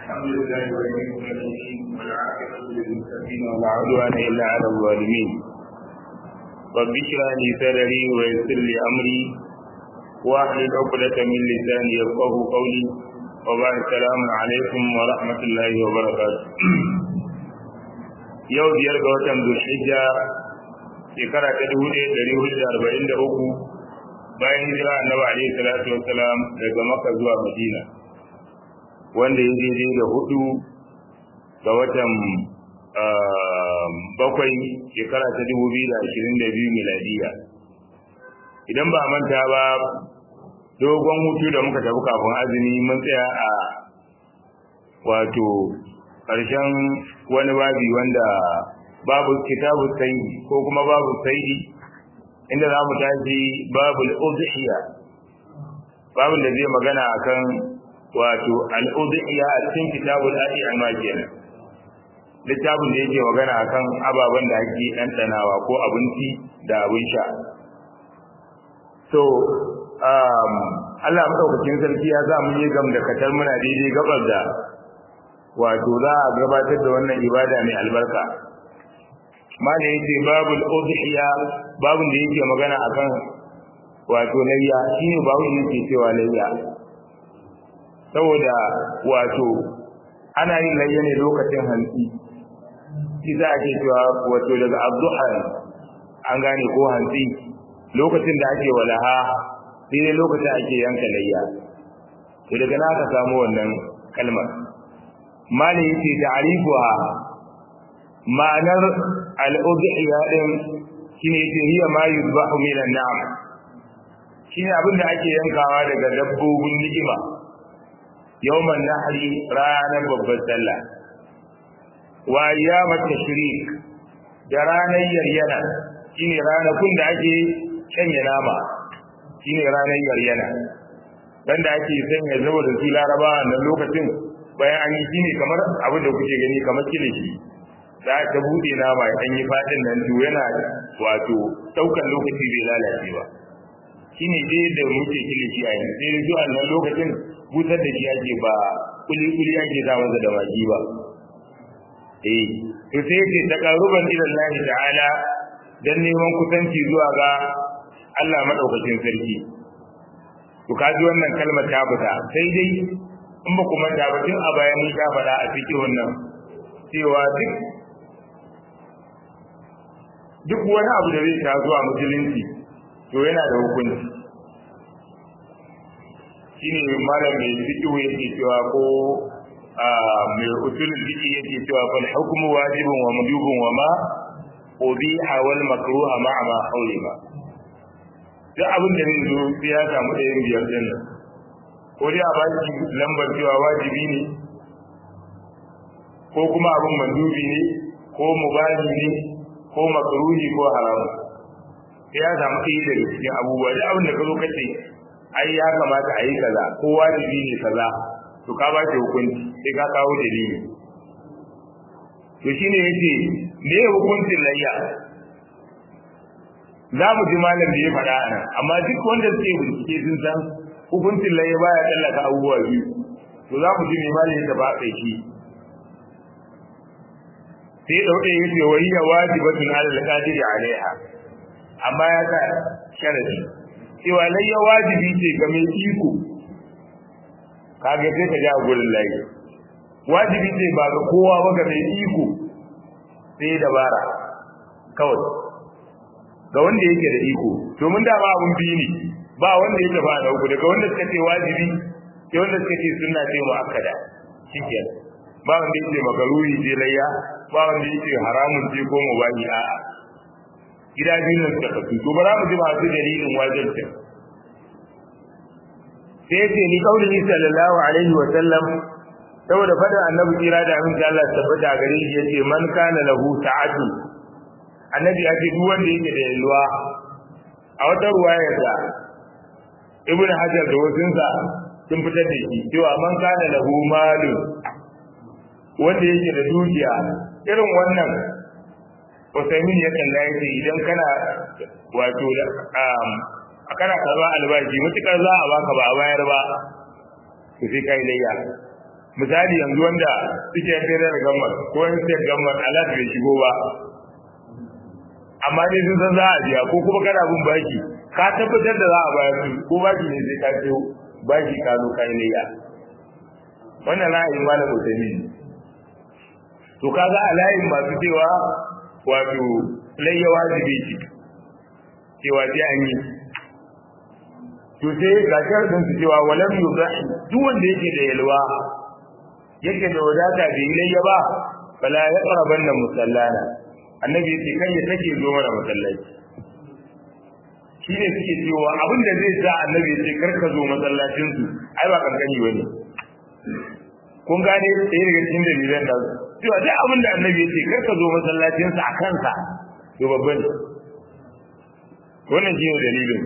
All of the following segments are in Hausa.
الحمد لله ولي المؤمنين والعاقبة للمتقين ولا عدوان إلا على الظالمين رب اشرح لي صدري ويسر لي أمري واحلل عقدة من لساني يفقه قولي وبعد السلام عليكم ورحمة الله وبركاته yau biyar ga watan Zulhijja shekara ta dubu ɗaya ɗari hudu da arba'in da uku bayan hijira annabi alaihi salatu wassalam daga Makka zuwa Madina wanda ya daidai da hudu ga watan bakwai shekara ta dubu biyu da ashirin da biyu miladiya idan ba manta ba dogon hutu da muka tafi kafin azumi mun tsaya a wato ƙarshen wani babi wanda babu kitabu saidi ko kuma babu saidi inda za mu tashi babul udhiya babun da zai magana akan wato al-udhiya a cikin kitabul a'ima kenan littafin da yake magana akan ababen da ake ɗanɗanawa ko abinci da abin sha so um, Allah madaukakin sarki ya za mu yi gam da katar muna daidai gabar da wato za a gabatar da wannan ibada mai albarka mana yace babul udhiya babun da yake magana akan wato layya shine babu yake cewa layya saboda wato ana yin layya ne lokacin hantsi shi za a ke cewa wato daga abduha an gane ko hantsi lokacin da ake walaha sai dai lokacin ake yanka layya to daga na ka samu wannan kalmar malin yake ta'rifuha ma'anar al-udhiya din shine yake hiya ma yuzbahu min an-na'am shine abin da ake yankawa daga dabbobin ni'ima yawman nahri ranar babbar sallah wa ayyamat tashrik da ranar yaryana shine ranakun da ake shanye nama shine ranar yaryana dan da ake sanya zuwa da su laraba nan lokacin bayan an yi shine kamar abin da kuke gani kamar kilishi da ta bude nama ya yi fadin nan to yana wato daukan lokaci bai lalace ba shine dai da muke kilishi a yanzu sai zuwa nan lokacin busar da shi ake ba kuli kuli ake sa masa da magi ba eh to sai yake taqarruban ila Allah ta'ala dan neman kusanci zuwa ga Allah madaukakin sarki to kaji wannan kalmar ta fita sai dai in ba kuma da batun a bayan mun sha faɗa a cikin wannan cewa duk duk wani abu da zai ta zuwa musulunci to yana da hukunci shine malam mai fiqh yake cewa ko mai usulul fiqh yake cewa fal hukmu wajibun wa mandubun wa ma ubiha wal makruha ma'a ma hawlima duk abin da zai zo sai ya samu ɗayan biyar din nan ko dai a ba shi lambar cewa wajibi ne ko kuma abin mandubi ne ko mubahi ne ko makruhi ko haramu sai ya samu ɗaya daga cikin abubuwa da abin da ka zo kace ai ya kamata a yi kaza ko wajibi ne kaza to ka ba shi hukunci sai ka kawo dalili to shine yace me hukuncin layya za mu ji malam da ya faɗa a nan amma duk wanda suke bincike sun san hukuncin laye baya tallaka abubuwa biyu to za mu ji mai malin da ba kai shi sai dauke ya ce wa hiya wajibatun ala al-qadir alaiha amma ya sa sharadi cewa layya wajibi ce ga mai iko kage sai ka ja gurin laye wajibi ce ba ga kowa ba ga mai iko sai dabara kawai ga wanda yake da iko domin da ba abun biyu ne ba wanda ya tafi da uku daga wanda suka ce wajibi sai wanda suka ce sunna ce muakkada shikenan ba wanda yake magaruri ce layya ba wanda yake haramun ce ko mubahi a gida biyu ne suka tafi to bara mu ji masu dalilin wajibin sai yace ni kaulihi sallallahu alaihi wa sallam saboda fadar annabi kira da amin da Allah tabbata gare shi yace man kana lahu ta'atu annabi ya ce duk wanda yake da yalwa a wata ruwayar da ibn hajar da wasunsa sun fitar da shi cewa man kana lahu malu wanda yake da dukiya irin wannan Usaimin ya kalla yake idan kana wato a kana karɓar albashi mutukar za a baka ba a bayar ba to sai kai layya misali yanzu wanda suke fere gamar ko yin sai gamar alat bai shigo ba amma dai sun san za a biya ko kuma kana bin baki ka tabbatar da za a bayar su ko baki ne sai ka ciyo baki ka zo kai layya wannan ra'ayin malam Utami to kaga a layin masu cewa wato layya wajibi ce cewa sai an yi to sai ga sharadin su cewa walam yuzahi duk wanda yake da yalwa yake da wadata bai layya ba fala yaqrabanna musallana annabi yace kan ya take zo mana masallaci shi ne suke cewa abin da zai sa annabi yace kar ka zo masallacin su ai ba kankani bane kun gane sai daga cikin dalilan da cewa duk abin da annabi yace kar ka zo masallacin sa a kansa to babban wannan shi ne dalilin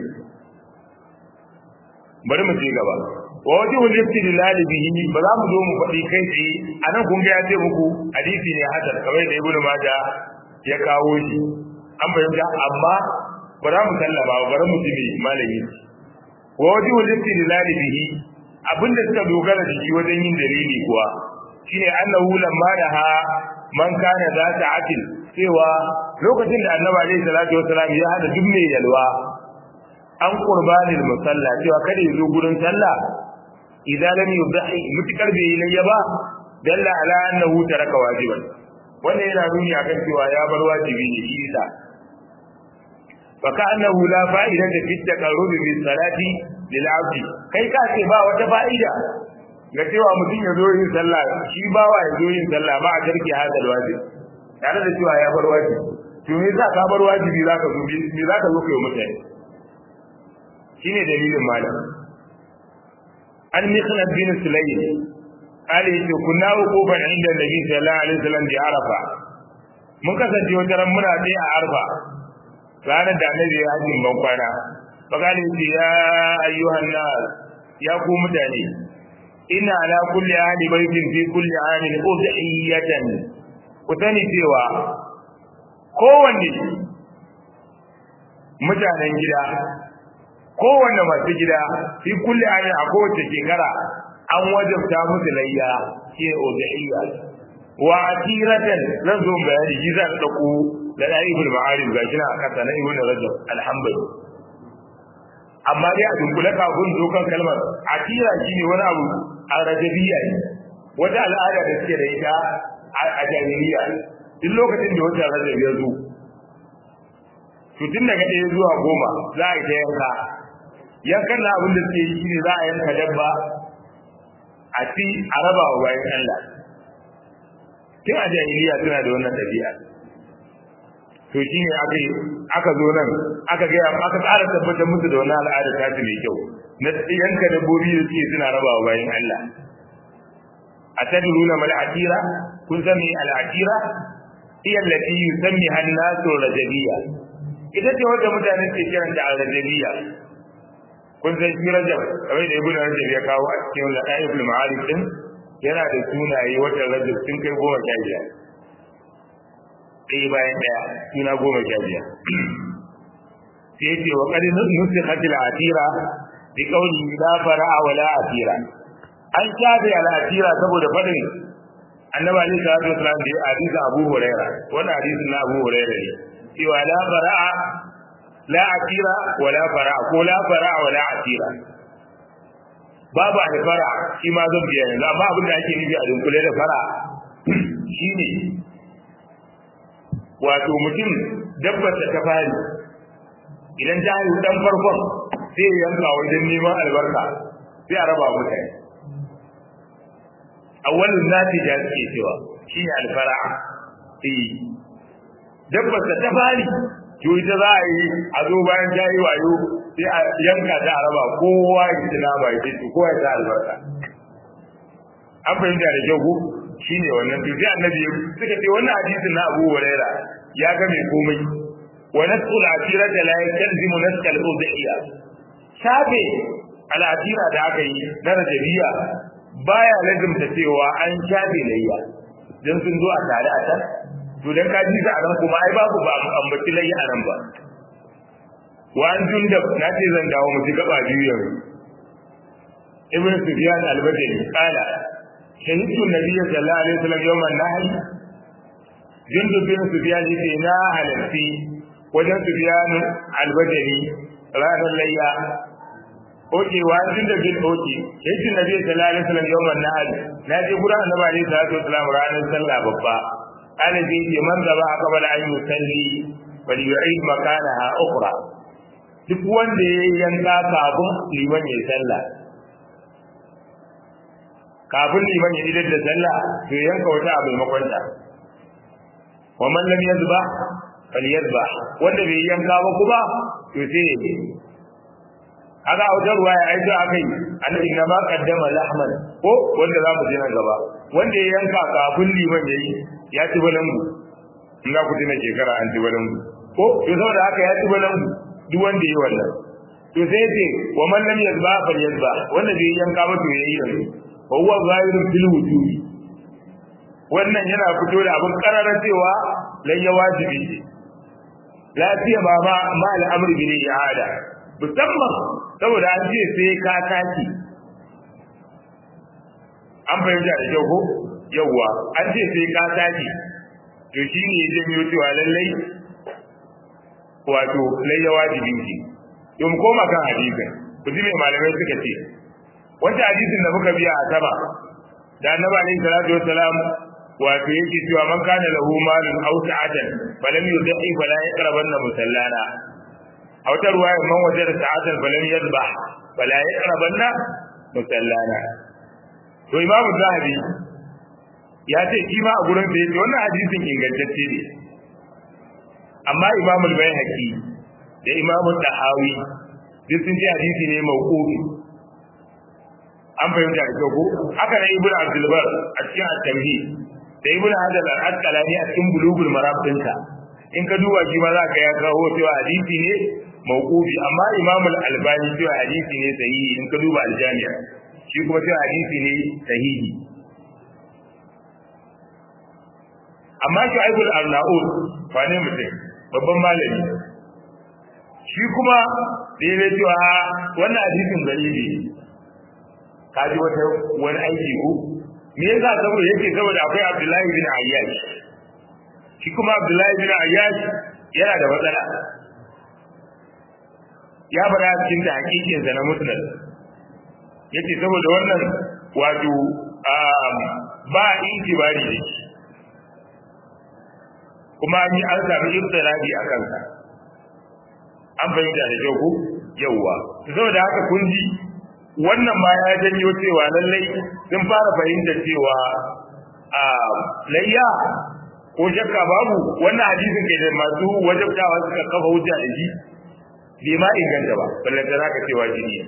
bari mu je gaba wa wajhul istidlal bihi ba za mu zo mu faɗi kai tsaye anan kun ga ya ce muku hadisi ne hasan kamar da ibnu majah ya kawo shi an fahimta amma ba za mu sallama ba bari mu ji malami wa wajhul istidlal bihi abinda suka dogara da shi wajen yin dalili kuwa shine annahu lamma ha man kana za ta atil cewa lokacin da annabi alaihi salatu wasalam ya hada duk mai yalwa an qurbanil musalla cewa kada ya zo gurin sallah idan lam yudhi mutakar bai layya ba dalla ala annahu taraka wajiban wannan yana nuni akan cewa ya bar wajibi ne shi isa fa ka annahu la fa'idata fi taqarrub bi salati lil abdi kai ka ce ba wata fa'ida ga cewa mutum ya zo yin sallah shi bawa ya zo yin sallah ba a tarki hadal wajib tare da cewa ya bar wajibi to me za ka bar wajibi zaka zo me zaka zo kai mutane shine dalilin malam an mikhlad bin sulaym ali ce kunna uquban inda nabi sallallahu alaihi wasallam bi arafa mun kasance wata ran muna dai a arfa ranar da annabi ya hajji ban kwana fakali ce ya ayyuhan nas ya ku mutane ina ala kulli ahli baitin fi kulli amin udhiyatan ku sani cewa kowanne mutanen gida kowanne masu gida fi kulli amin a kowace shekara an wajabta musu layya ke udhiyya wa atiratan zan zo bayani shi zan dauko da daibul ma'arif gashi na kasa na ibnu rajab alhamdulillah amma dai a dunkule kafin zo kan kalmar atira shine wani abu a rajabiyya ne wata al'ada da suke da ita a jahiliya duk lokacin da wata rajab ya zo to tun daga ɗaya zuwa goma za a yi ta yanka yankan na abin da suke yi shine za a yanka dabba a ci a raba wa bayan Allah tun a jahiliya suna da wannan ɗabi'a to shi ne aka aka zo nan aka ga aka ƙara tabbatar musu da wannan al'ada ta ce mai kyau na yanka dabbobi da suke suna raba wa bayan Allah a tadruna mal atira kun san me al atira hiya allati yusammi an-nasu rajabiyya ita ce wanda mutane ke kiranta al-rajabiyya kun san shi rajab kamar da ibnu rajab ya kawo a cikin ladaiful ma'arif din yana da sunaye wata rajab sun kai goma sha biyar ɗaya bayan ɗaya suna goma sha biyar sai ce wa qad nusikhat al-atira bi qawli la fara'a wa la atira an shafe al-atira saboda fadin annabi ali sallallahu alaihi wasallam da hadisi abu huraira wannan hadisi na abu huraira ne cewa la fara'a la atira wa la fara'a ko la fara'a wa la atira babu alfara shi ma zan biya yanzu amma abin da ake nufi a dunkule da fara shine wato mutum dabbar da ta fari idan ta haihu dan farkon sai ya yanka wajen neman albarka sai a raba mutane awwalun nati da suke cewa shine alfara'a eh dabbar da ta fari to ita za a yi a zo bayan ta yi wayo sai a yanka ta a raba kowa ya ci nama ya ce kowa ya ta albarka an fahimta da kyau ko shine wannan to sai annabi suka ce wannan hadisin na Abu Huraira ya ga mai komai wa nasul asirata la yalzimu naskal udhiya shafe al'atira da aka yi na rajabiya baya lazimta cewa an shafe layya dan sun zo a tare a can to dan ka ji a nan kuma ai babu ba ambaci layya a nan ba wa an jundab na ce zan dawo mu ji gaba biyu yanzu ibn sufyan al-badri qala shahidtu nabiyyi sallallahu alaihi wasallam yawman nahl jundub bin sufyan yace na halatti wajen sufyan al-bajali ranar layya oke wa jundub bin oke shahidtu nabiyyi sallallahu alaihi wasallam yawman nahl na je gurin annabi alaihi salatu wasallam ranar sallah babba ana je ce man gaba qabla an yusalli bal yu'id makanaha ukhra duk wanda ya yanka kafin liman ya sallah kafin liman ya idar da sallah to yanka wata a maimakon ta wa man lam yazba falyazba wanda bai yanka ba kuma to sai ya yi haka a wajen ruwa ya aiki a kai annabi na ma kaddama lahman ko wanda za mu je nan gaba wanda ya yanka kafin liman ya yi ya ci balangu in za ku tuna shekara an ci balangu ko to saboda haka ya ci balangu duk wanda ya yi wannan to sai ce wa man lam yazba falyazba wanda bai yanka ba to ya yi yanzu wa huwa zahirun fil wujubi wannan yana fito da abin karara cewa lan ya wajibi ce lafiya ba ma ma al'amri bil i'ada musamman saboda an ce sai ka tashi an fahimta da kyau ko yawwa an ce sai ka tashi to shine ya janyo cewa lallai wato lai ya wajibi ce to mu koma kan hadisin ku ji me malamai suka ce wanda hadisin da muka biya a sama da annabi alaihi salatu wassalam wato yake cewa man kana lahu malun aw sa'atan falam yudhi fala yaqrabanna musallana aw ta ruwaya man wajada sa'atan falam yadbah fala yaqrabanna musallana to imamu zahabi ya ce shi ma a gurin da yake wannan hadisin ingantacce ne amma imamul bayhaqi da imamul tahawi duk sun ce hadisi ne mawqufi an fahimta da kyau ko haka ne ibnu abdul bar a cikin at-tamhid da ibnu hajar al-asqalani a cikin bulugul maram dinka in ka duba shi ma zaka ya kawo cewa hadisi ne mawqufi amma imamul albani cewa hadisi ne sahihi in ka duba al-jami' shi kuma cewa hadisi ne sahihi amma shu'aibul arnaud fa ne mutum babban malami shi kuma da ya cewa wannan hadisin dalili ka ji wata wani aiki ko me yasa saboda yake saboda akwai Abdullahi bin Ayyash shi kuma Abdullahi bin Ayyash yana da matsala ya faɗa cikin da hakikin sa na musnad yace saboda wannan wato ba itibari da shi kuma an yi an sami ibtila'i a kansa an fahimta da kyau ko yawwa saboda haka kun ji wannan ma ya janyo cewa lallai sun fara fahimta cewa a layya ko shakka babu wannan hadisin ke da masu wajabtawa suka kafa hujja da shi bai ma inganta ba ballanta za ka cewa jini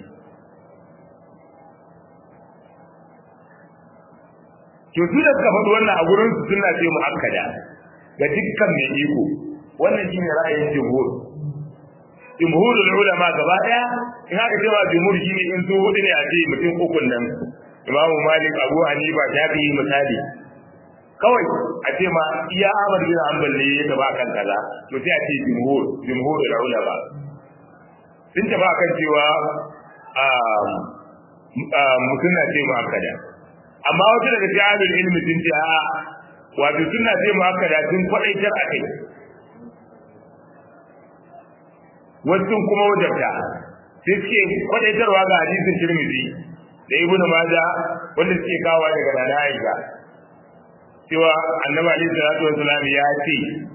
to su da suka faɗi wannan a gurin su suna ce mu'akkada ga dukkan mai iko wannan shine ra'ayin jumhur jumhurul ulama gaba daya in haka cewa jumhur shine in su hudu ne a ce mutum ukun nan imamu malik abu hanifa shafi'i misali kawai a ce ma iya ahmad bin hanbal ne ya taba kan kaza to sai a ce jumhur jumhurul ulama sun taba kan cewa mutum na ce mu'akkada amma wata daga cikin ahlul ilmi sun ce a'a wato suna ce mu'akkada sun kwadaitar a kai wasu kuma wajabta sai suke kwadaitarwa ga hadisin tirmidhi da ibnu maja wanda suke kawo daga nana aisha cewa annabi alaihi salatu wasalam ya ce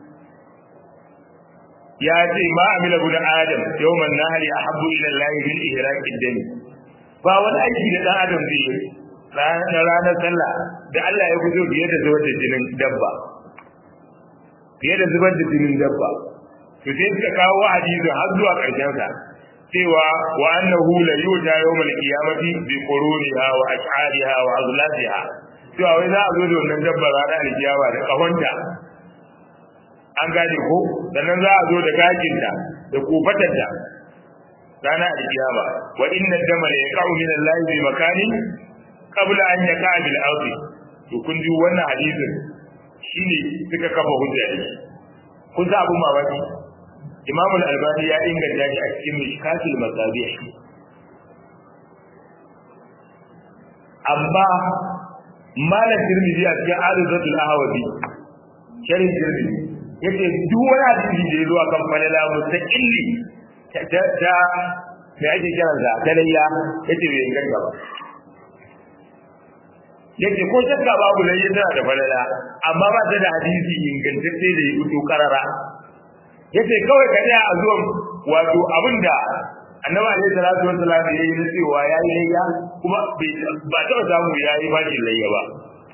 ya ce ma amila bin adam yawman nahri ahabbu ila allahi min ihraqi dami ba wani aiki da dan adam zai yi ranar sallah da Allah ya guzo fiye da zubar da jinin dabba fiye da zubar da jinin dabba to sai suka kawo hadisi har zuwa ƙarshen sa cewa wa annahu la yuja yawmal qiyamati bi quruniha wa ash'ariha wa azlatiha cewa wai za a zo da wannan dabba ranar alkiyama da kahonta an gane ko sannan za a zo da gajinta da kofatarta ranar alkiyama wa inna dama la yaqa'u min Allah bi makanin qabla an yaqa'a bil ardi to kun ji wannan hadisin shine suka kafa hujja da shi kun sa abun mamaki Imam al-Albani ya inganta shi a cikin Mishkatul Masabih amma malam tirmidhi a cikin alizatul ahwazi sharhi tirmidhi yace duk wani hadisi da ya zo akan falala mustaqilli ta ta me ake kiran sa dalayya yace bai inganta ba yace ko shakka babu layya tana da falala amma ba ta da hadisi ingantacce da ya fito karara yace kawai ka a zuwan wato abinda annabi alaihi salatu wassalam ya yi cewa ya yi layya kuma ba ta samu ya yi bakin layya ba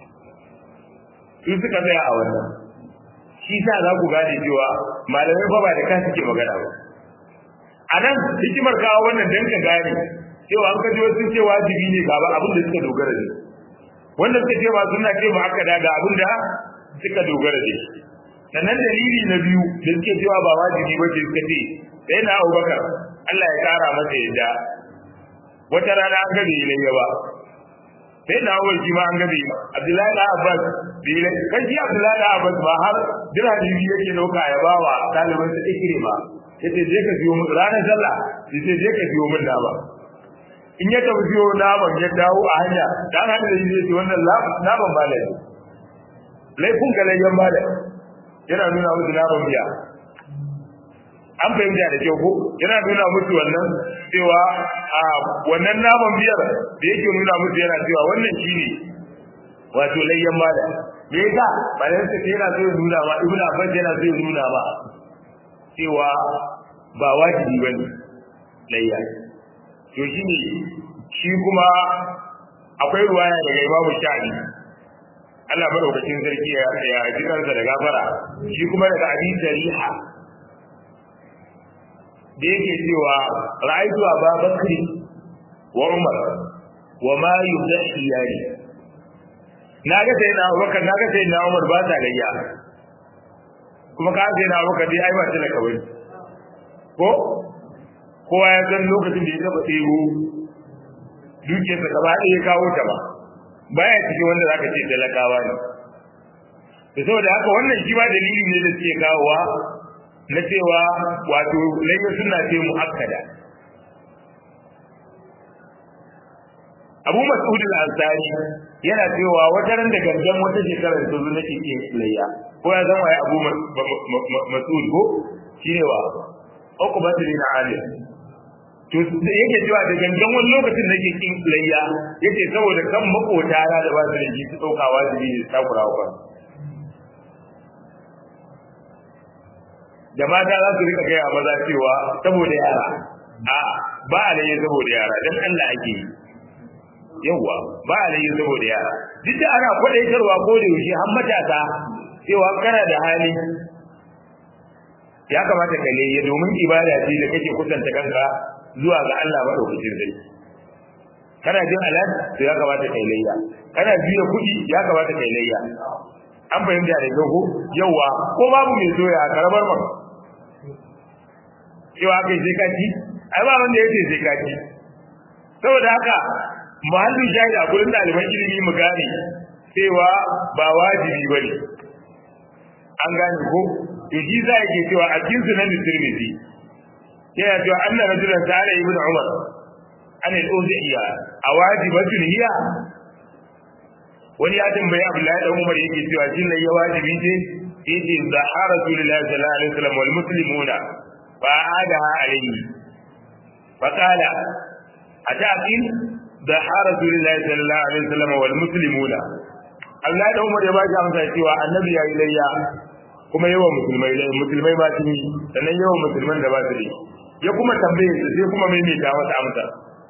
su suka tsaya a wannan shi sa za ku gane cewa malamai fa ba da kan suke magana ba a nan hikimar kawo wannan dan ka gane cewa an kaji wasu ce wajibi ne ga abin da suka dogara da wanda suka ce ba suna ce ba aka daga abin da suka dogara da sannan dalili na biyu da suke cewa ba wajibi ba ce suka ce sai na abubakar Allah ya kara masa yadda wata rana an gabe ilayya ba sai na awal shi ma an gabe Abdullahi da Abbas bi ilai kan shi Abdullahi da Abbas ba har dirhami biyu yake dauka ya bawa ɗaliban sa ikire ba yace je ka biyo mun ranar sallah yace je ka biyo mun ba. in ya tafi biyo naman ya dawo a hanya dan hada da shi yace wannan naman ba laifi laifin galayyan ba da yana nuna musu naman biya an fahimta da kyau ko yana nuna musu wannan cewa a wannan naman biyar da yake nuna musu yana cewa wannan shine wato layyan mala me yasa bayan sa yana so ya nuna ma ibnu abbas yana so ya nuna ma cewa ba wajibi bane layya to shine shi kuma akwai ruwaya daga imamu shafi Allah madaukakin sarki ya ji kansa da gafara shi kuma daga abin dariha da yake cewa ra'aytu Aba Bakri wa Umar wa ma yudahi yari naga sai na Abubakar naga sai na Umar ba ta layya kuma ka sai na Abubakar dai ai ba ta laka bane ko kowa ya san lokacin da ya taba tsero dukiyarsa gaba ɗaya ya kawo ta ba baya cikin wanda zaka ce talakawa ne da saboda haka wannan shi ba dalili ne da suke kawowa na cewa wato laifin suna ce mu'akkada abu mas'ud al-ansari yana cewa wata ran da gangan wata shekarar ta zo nake yin layya ko ya zama ya abu mas'ud ko shine wa uqbatu bin ali to yake cewa da gangan wani lokacin nake kin layya yake saboda kan makota da ba su da shi su dauka wajibi ne takura wa da mata za su rika gaya maza cewa saboda yara a ba a laye saboda yara don Allah ake yi yawwa ba a laye saboda yara duk da ana kwadaitarwa ko da yaushe har matasa cewa kana da hali ya kamata ka laye domin ibada ce da kake kusanta kanka zuwa ga Allah madaukakin sarki kana jin alat to ya kamata kai layya kana biya kuɗi ya kamata kai layya an fahimta da kyau ko yawa ko babu mai soya karamar maka cewa kai sai ka ci ai ba wanda yake sai ka ci saboda haka muhallin shahid a gurin ɗaliban ilimi mu gane cewa ba wajibi ba ne an gane ko to shi za yake cewa a cikin sunan tirmidhi yana cewa anna rajulan sa'ala ibn umar an al-udhiya awajibatun hiya wani ya tambayi abdullahi dan umar yake cewa shin ne ya wajibi ce yace zahara rasulullahi sallallahu alaihi wasallam wal muslimuna فعادها عليه فقال أتأكل ضحى رسول الله صلى الله عليه وسلم والمسلمون Allah da Umar ya baki amsa cewa annabi ya yi layya kuma yawan musulmai lai musulmai ba su yi sannan yawan musulman da ba su yi ya kuma tambaye su sai kuma maimaita masa amsa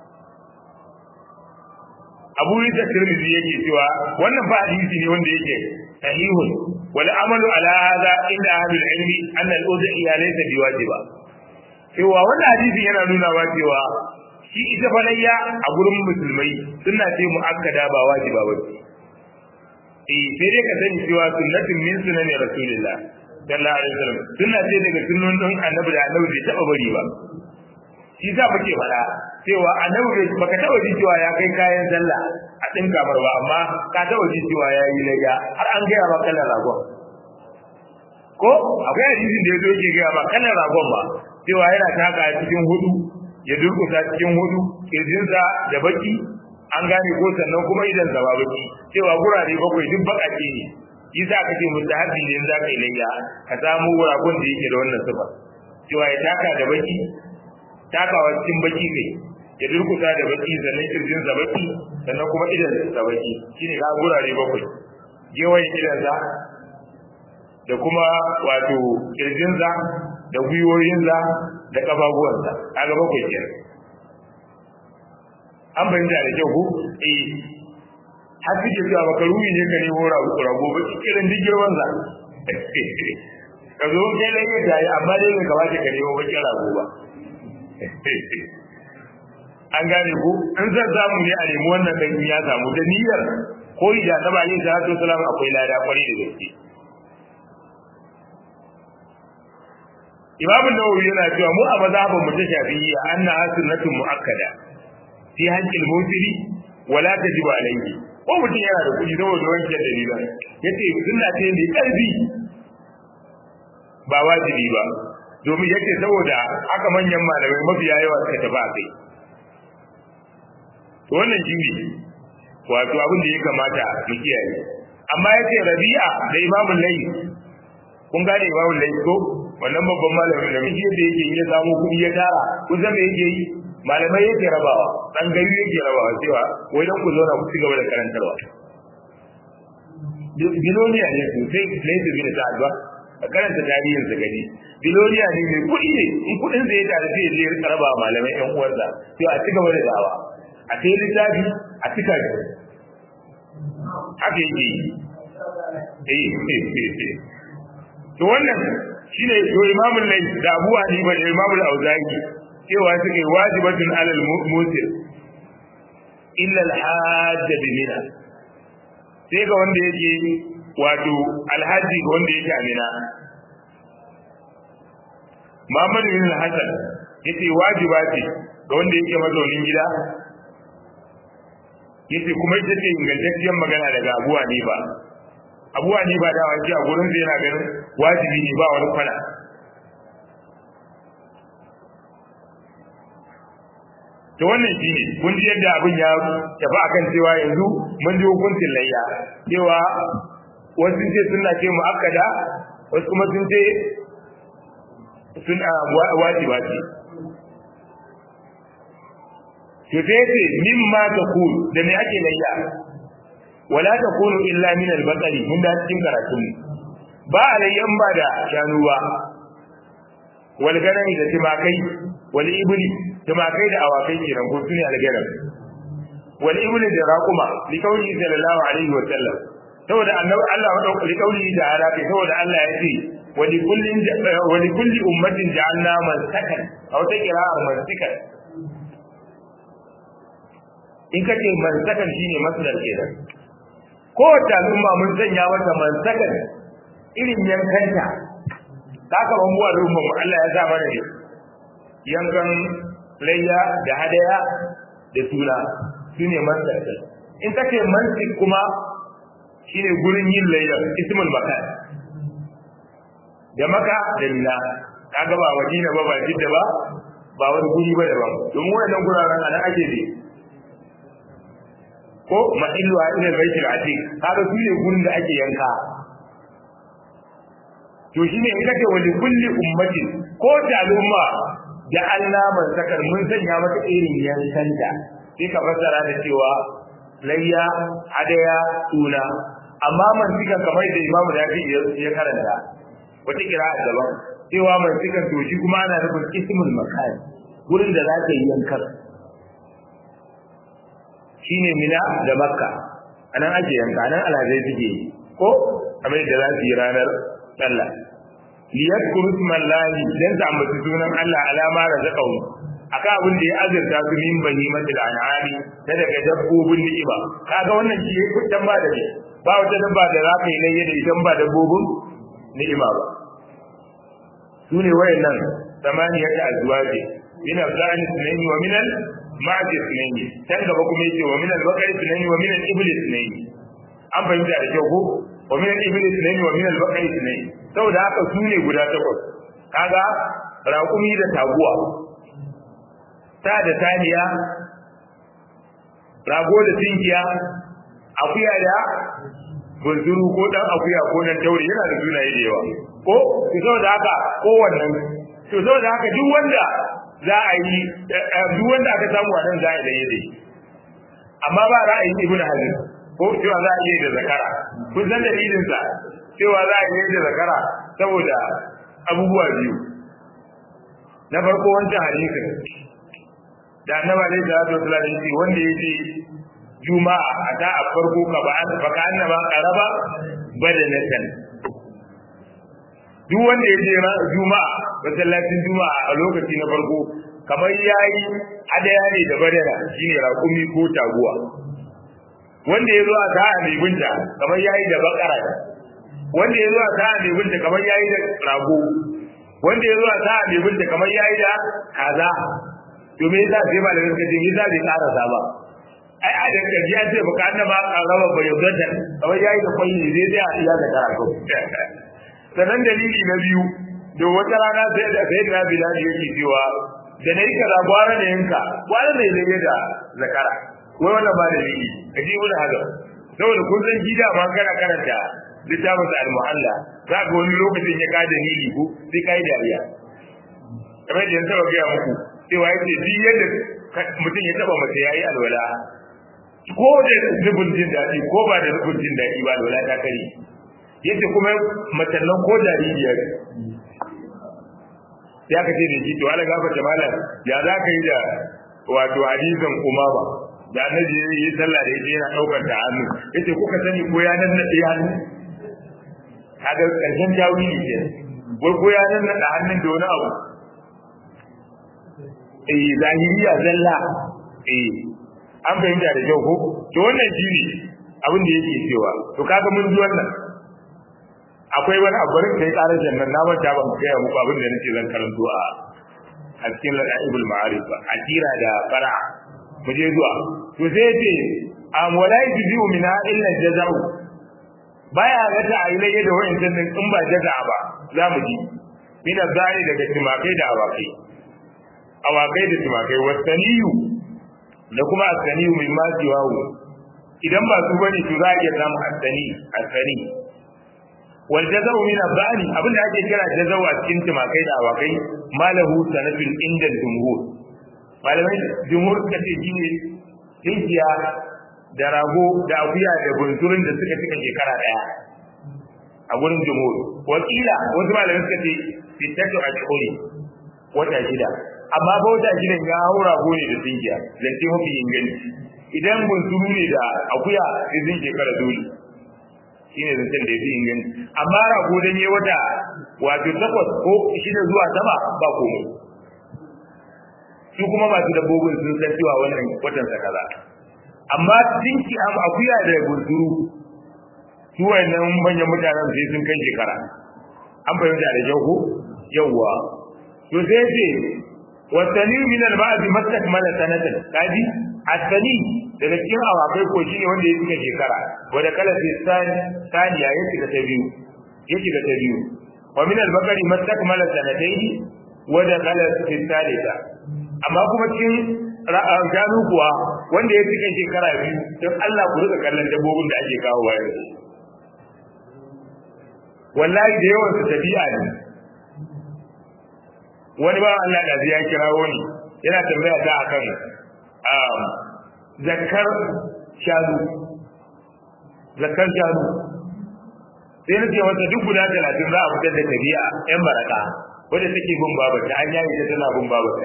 Abu Isa Tirmidhi yake cewa wannan ba hadisi ne wanda yake sahihun wal amalu ala hadha inda ahlul ilmi anna al-udhiya laysa biwajiba cewa wannan hadisi yana nuna wa cewa shi ita falayya a gurin musulmai suna ce mu'akkada ba wajiba ba eh sai dai ka sani cewa sunnatin min sunani rasulillah sallallahu alaihi wasallam sunna ce daga sunnon din annabi da annabi bai taba bari ba shi za muke faɗa cewa annabi bai baka taba ji cewa ya kai kayan sallah a din kamar ba amma ka taba ji cewa ya yi layya har an gaya ma kallon ragon ko akwai hadisin da ya zo yake gaya ma kallon ragon ba cewa yana taka cikin hudu ya durkusa cikin hudu kirjinsa da baki an gane ko sannan kuma idan sa ba baki cewa gurare bakwai duk bakake ne shi za ka ce mustahabi ne za ka yi layya ka samu ragon da yake da wannan sifa cewa ya taka da baki takawa cikin baki kai ya durkusa da baki sannan kirjin sa baki sannan kuma idan sa baki shine ga gurare bakwai gewayen idan sa da kuma wato kirjin sa da gwiwoyin sa da kafafuwan sa kaga bakwai kenan an bayyana da kyau ko eh har suke cewa baka ruwi ne ka nemo rago ba irin duk girman sa ka zo kai da yadda yi amma dai bai kamata ka nemo bakin rago ba an gane ko in zan samu ne a nemi wannan dan ya samu da niyyar ko da ta ba yin salatu salam akwai lada kwari da gaske Imam Nawawi yana cewa mu a mazhabin mu ta Shafi'iyya anna sunnatun muakkada fi haqqil mutiri wala tajibu alayhi ko mutum yana da kuɗi saboda wancan dalilan yace sunna ce mai ƙarfi ba wajibi ba domin yake saboda haka manyan malamai mafiya yawa suka tafi a kai to wannan shi ne wato abin da ya kamata mu kiyaye amma yace rabi'a da imamul layth kun gane imamul layth ko wannan babban malamin da miji da yake ya samu kuɗi ya tara kun san me yake yi malamai yake rabawa dan gari yake rabawa cewa wai dan ku zauna ku ci gaba da karantarwa biloniya ne sosai layth bin sa'ad ba a karanta tarihin sa gani biloniya ne mai kuɗi ne in kuɗin zai tare sai ya je raba malamai ƴan uwansa to a ci gaba da da'awa a sai littafi a cika shi haka yake yi eh to wannan shine to imamul lay da Abu Hanifa da imamul Auza'i cewa suke wajibatun alal musir illa al-hajj bi mina sai ga wanda yake wato alhaji ga wanda yake amina Muhammad bin Hassan yace wajiba ce ga wanda yake mazaunin gida yace kuma ita ce ingantacciyar magana daga Abu Hanifa Abu Hanifa da wake a gurin yana ganin wajibi ne ba wani kwana to wannan shine kun ji yadda abin ya tafi akan cewa yanzu mun ji hukuncin layya cewa wasu ce suna ce mu'akkada wasu kuma sun ce suna wajiba ce to sai ce mimma taqul da me ake layya wala takunu illa min al-baqari mun da cikin karatun ba alayyan ba da shanu ba wal ganami da timakai wal ibli timakai da awakai kenan ko sune al-ganam wal ibli da raquma li kauli sallallahu alaihi wa sallam saboda annabi Allah wa dauki kauli da arabi saboda Allah ya ce wa li kullin wa li kulli ummatin ja'alna man sakan aw ta qira'a man sakan in kace man sakan shine masdar kenan ko ta al'umma mun sanya mata man sakan irin yankanta haka ban buwa da umma Allah ya sa mana ne yankan layya da hadaya da tula shine man sakan in kace mansik kuma shine gurin yin layya ismul makan da maka da mina kaga ba madina ba ba jidda ba ba wani guri ba daban domin wannan guraren anan ake ne ko mahillu a ila baitul atiq kaga su ne gurin da ake yanka to shine in kace wali kulli ummatin ko ta al'umma da Allah man sakar mun sanya mata irin yankanta sai ka fassara da cewa layya hadaya tuna amma man sika kamar da Imam Dafi ya karanta wata kira'a daban cewa man sika to shi kuma ana nufin ismul makan gurin da za ka yi yankar shine mina da makka anan ake yanka anan alhazai suke yi ko kamar da za su yi ranar sallah liyadkuru ismallahi dan su ambaci sunan Allah alama razaqahu akan abin da ya azurta su min bani matil an'ami da daga dabbobin ni'ima kaga wannan shi ya kudan ba da ne ba wata dabba da za ka yi layya da idan ba dabbobin ni'ima ba su ne wayannan samaniyata azwaji min al-zani sunaini wa min al-ma'di sunaini can gaba kuma yace wa min al-baqari sunaini wa min al-ibli sunaini an fahimta da kyau ko wa min al-ibli sunaini wa min al-baqari sunaini saboda haka su ne guda takwas kaga raƙumi da taguwa ta da taniya rago da tinkiya akuya da bunzuru ko dan akuya ko dan taure yana da sunaye da yawa ko to saboda haka ko wannan to saboda haka duk wanda za a yi duk wanda aka samu a nan za a yi da yade amma ba ra'ayin ibnu hazm ko cewa za a yi da zakara kun san dalilin sa cewa za a yi da zakara saboda abubuwa biyu na farko wancan hadisin da annabi alaihi salatu wasallam ya ce wanda yake juma'a a da a farko ka ba an baka annaba qaraba badanatan duk wanda ya je juma'a masallacin juma'a a lokaci na farko kamar yayi hadaya ne da badana shine raƙumi ko taguwa wanda ya zo a sa'a mai binta kamar yayi da bakara wanda ya zo a sa'a mai binta kamar yayi da rago wanda ya zo a sa'a mai binta kamar yayi da kaza to me yasa sai malamin kace me yasa bai karasa ba ai a da kaji ya ce baka annaba raba bayyana kamar yayi da kwai ne zai tsaya iya da karatu sanan dalili na biyu da wata rana sai da sai da bilal yake cewa da nayi kaza gwara da yanka gwara da yake da zakara wai wannan ba dalili kaji mun haka saboda kun san gida ma kana karanta littafin sa al-muhalla za ga wani lokacin ya ka dalili ko sai kai dariya kamar da yanzu ga muku cewa yace duk yadda mutum ya taba mace yayi alwala ko da zubin jin daɗi ko ba da zubin jin daɗi ba alwala ta kare yace kuma matallan ko jaririyar ya ka ce da shi to ala gafa jamala ya za ka yi da wato hadisin umama da annabi ya yi sallah da ita yana daukar ta hannu yace kuka sani ko ya nan nade hannu kaga karshen tawili ke wai ko ya nan nade hannun da wani abu eh zahiriya zalla eh an fahimta da kyau ko to wannan shine abin da yake cewa to kaga mun ji wannan akwai wani abu da kai karar jannan na manta ban kai muku abin da nake zan karanto a a cikin ladaibul ma'arif akira da fara mu je zuwa to sai yace am walai tuju min illa jaza'u baya ga ta ayi da wayan din in ba jaza'a ba za mu ji min zai daga timakai da awakai awakai da timakai wasaniyu da kuma asaniyu min ma jiwawu idan ba su bane to za a iya samu asani asani wal jaza'u min abani abin da ake kira jaza'u a cikin timakai da awakai malahu sanafin inda jumhur malamai jumhur suka ce shine tinkiya da rago da akuya da bunturin da suka cika shekara daya a gurin jumhur wakila wasu malamai suka ce fitatu ashhuri wata shida amma ba wata shida ya haura gone da tinkiya zance mafi inganci idan bunturu ne da akuya sai zai shekara dole shine zancen da ya fi inganci amma rago dan yi wata wato takwas ko shida zuwa sama ba komai su kuma masu dabbobin sun san cewa wannan watan sa kaza amma dinki am akuya da bunturu su wannan manyan mutanen sai sun kai shekara an fahimta da kyau ko yawwa to sai ce wasani min al-ba'd mastakmala sanatan kaji asali daga cikin awakai ko shine wanda ya cika shekara wanda kala sai saniya ya cika ta biyu ya cika ta biyu wa min al-bakari mastakmala sanataini wa da kala sai salisa amma kuma cikin gano kuwa wanda ya cika shekara biyu don Allah ku rika kallon dabbobin da ake kawo wa yanzu wallahi da yawan su tabi'a ne wani ba Allah da ya kirawo ni yana tambaya ta akan zakar shanu zakar shanu sai na ce wata duk guda talatin za a fitar da tabi'a yan baraka wadda take bin babata an yayi ta tana bin babata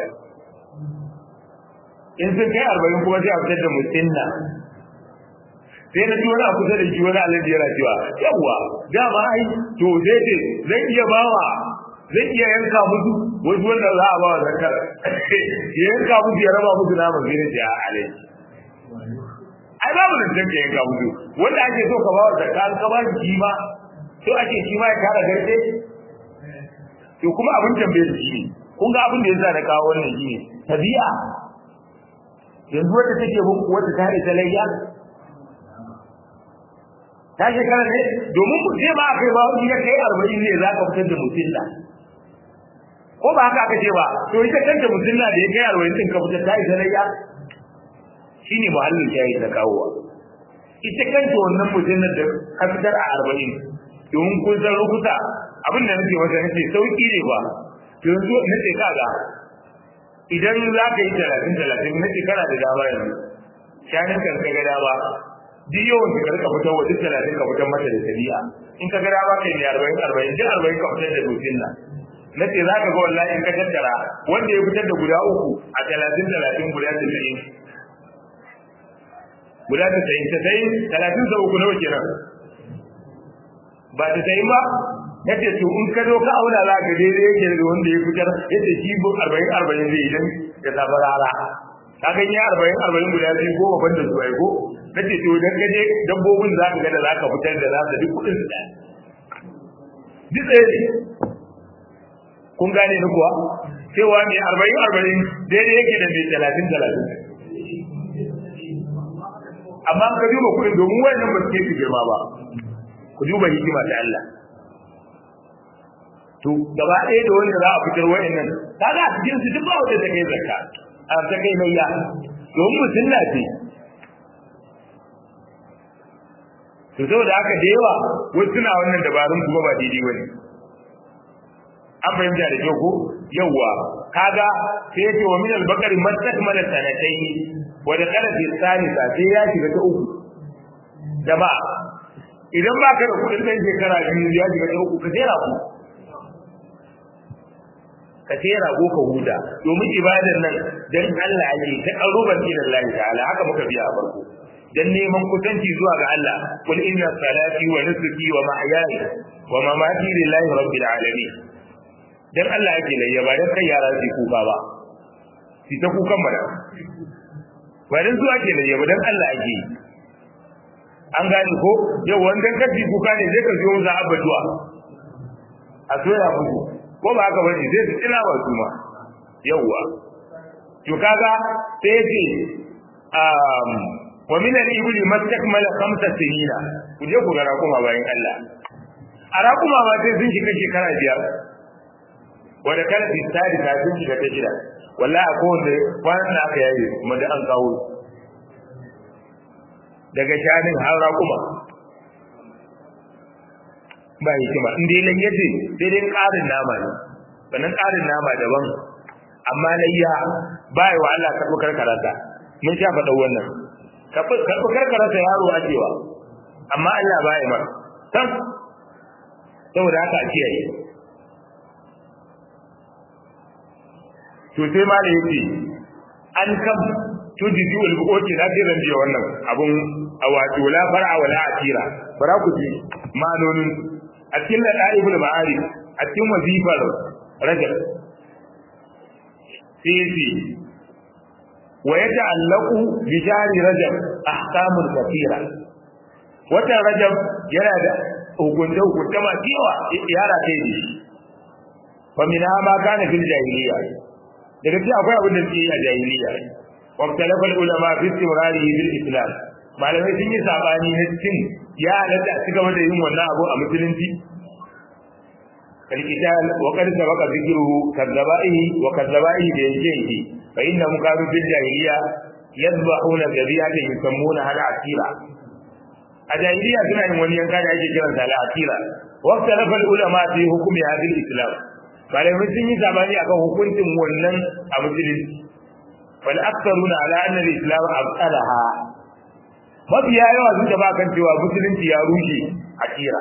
in sun kai arba'in kuma sai a fitar da musinna sai na ji wani a kusa da shi wani alaji yana cewa yawwa dama ai to zai ce zai iya bawa zai iya yanka musu wasu wanda za a bawa zakar ya yanka musu ya raba musu naman sai na ce a alaji ai babu da tanka yanka musu wanda ake so ka bawa zakar ka ba shi ma to ake shi ma ya kara garde to kuma abin tambayar shi ne kun ga abin da yasa da kawo wannan shi ne tabi'a yanzu wanda take bin wata ta da layya ta shekara ne domin mu ce ba kai ba wani ya kai arba'in ne za ka fitar da mutunna ko ba haka aka ce ba to ita kanta mutunna da ya kai arba'in din ka fitar ta isa layya shine muhallin shayi ta kawowa ita kanta wannan mujallar da ka fitar a arba'in domin kun san rukuta abin da nake masa nake sauki ne ba to yanzu nace kaga idan za ka yi talatin talatin nace kana da dama yanzu shanin kan ka ga dama duk yawan ka rika fitar wa duk talatin ka fitar mata da tabi'a in ka ga dama kai ne arba'in arba'in duk arba'in ka fitar da dokin nan na ce za ka ga wallahi in ka tattara wanda ya fitar da guda uku a talatin talatin guda tasa'in guda tasa'in tasa'in talatin da uku nawa kenan ba tasa'in ba ya ce to in ka zo ka auna za ka daidai yake da wanda ya fitar yadda shi bu arba'in arba'in zai idan ya samu rara ka ga ya arba'in arba'in guda biyu ko babban da su aiko na ce to idan ka je dabbobin za ka ga da za ka fitar da za ka duk kuɗin su ɗaya duk ɗaya ne kun gane ni kuwa cewa mai arba'in arba'in daidai yake da mai talatin talatin amma ka duba kuɗin domin wayannan ba su ke girma ba ku duba hikima ta Allah to gaba ɗaya da wanda za a fitar wayannan kaga a cikin su duk ba wanda ta kai zakka a ta kai mayya domin mutum na ce to saboda haka da yawa wasu suna wannan dabarun kuma ba daidai bane an fahimta da kyau ko yawwa kaga sai yake wa min al-bakari man takmala sanatayn wa da kana fi salisa sai ya shiga ta uku jama'a idan ba ka da kudin dan shekara biyu ya shiga ta uku ka tera ku ka tera ko ka huda domin ibadar nan dan Allah ake ta qaruban ila Allah ta'ala haka muka biya a farko dan neman kusanci zuwa ga Allah kul inna salati wa nusuki wa mahyaya wa mamati lillahi rabbil alamin dan Allah yake layya ba dan kai yara su kuka ba su ta kukan mana ba dan su ake layya ba dan Allah ake an gani ko yau wannan kafi kuka ne zai ka zo za a baduwa a soya muku ko ba haka bane sai su tsina ba su ma yawwa to kaga sai ce um wa min al-ibli mastakmala khamsa sinina ku je ku ga rakuma bayan Allah a rakuma ma sai sun shiga shekara biyar wanda kana fi tsari ta sun shiga ta shida wallahi ko wanda kwanan da aka yaye kuma da an kawo daga shanin har raƙuma ba hikima in dai nan yace sai dai ƙarin nama ne sannan ƙarin nama daban amma layya ba yi wa Allah karɓi karkarata mun sha faɗa wannan karɓi karkarata yaro ajewa amma Allah ba yi mara san saboda haka a kiyaye to sai ma da yake an kam tujizu al-buqoti na jiran biya wannan abun a wato la far'a wala atira bara ku ji manonin a cikin ladaibul ma'arif a cikin wazifar rajab sisi wa yata'allaqu bi jari rajab ahkamul kathira wata rajab yana da hukunce hukunce masu yawa yara kai ne fa min ma kana fil jahiliya daga cikin akwai abin da suke yi a jahiliya واختلف العلماء في استمراره بالاسلام malamai sun yi sabani na cikin ya halatta a cigaba da yin wannan abu a musulunci kalkital wa qad sabaqa dhikruhu kadzaba'ihi wa kadzaba'ihi da yankehi fa inna muqaru fil jahiliya yadhbahuna dhabihatan yusammuna hal asira a jahiliya suna yin wani yanka da ake kiransa al asira wa ikhtalafa al ulama fi hukmi hadhihi al islam malamai sun yi sabani akan hukuncin wannan a musulunci wal aktharuna ala anna al islam abtalaha mafiya yawa sun da kan cewa musulunci ya rushe akira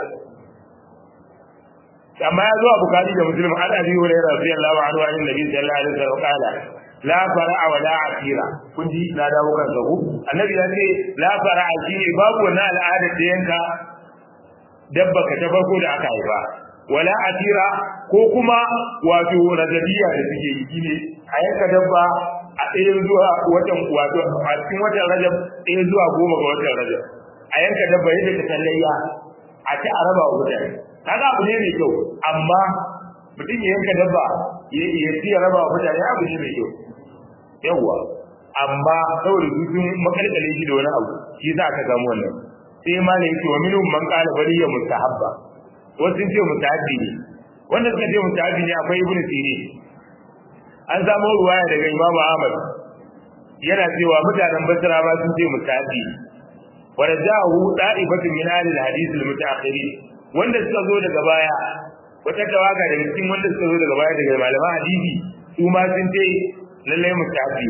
amma ya zo a bukari da muslim an abi hurairah radiyallahu anhu an nabi sallallahu alaihi wasallam qala la fara'a wa la akira kun ji na dawo kan zaku annabi ya ce la fara'a shine babu wannan al'ada da yanka dabba ka ta farko da aka haifa wala atira ko kuma wato rajabiya da suke yi shine a yanka dabba a ɗaya zuwa watan wato a cikin watan rajab ɗaya zuwa goma ga watan rajab a yanka dabba yadda ta tallayya a ci a raba wa mutane kaga abu ne mai kyau amma mutum ya yanka dabba ya ci ya raba wa mutane abu ne mai kyau yawwa amma saboda su sun makalkale shi da wani abu shi za ka samu wannan sai ma ne yake wa minhum man qala bari ya mustahabba wasu sun ce mustahabbi ne wanda suka ce mustahabbi ne akwai ibnu sirin an samu ruwaya daga imamu ahmad yana cewa mutanen basra ma sun ce mutafi wa rajahu da'ifatu min ahli al-hadith al-mutaakhirin wanda suka zo daga baya wata tawaga daga cikin wanda suka zo daga baya daga malaman hadisi su ma sun ce lalle mutafi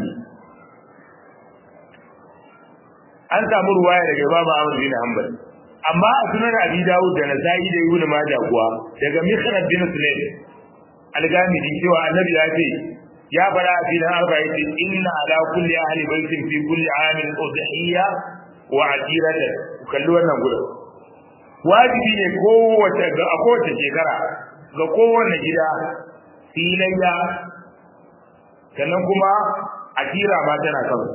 an samu ruwaya daga Imam Ahmad bin Hanbal amma a sunan Abi Dawud da Nasa'i da Ibn Majah kuwa daga Mikhrad bin Sulaim al-Gamidi cewa Annabi ya ce ya fara a filin arba yace inna ala kulli ahli baitin fi kulli amin udhiyya wa atiratan kalli wannan gudu wajibi ne kowace ga a kowace shekara ga kowanne gida filayya sannan kuma atira ma tana kawai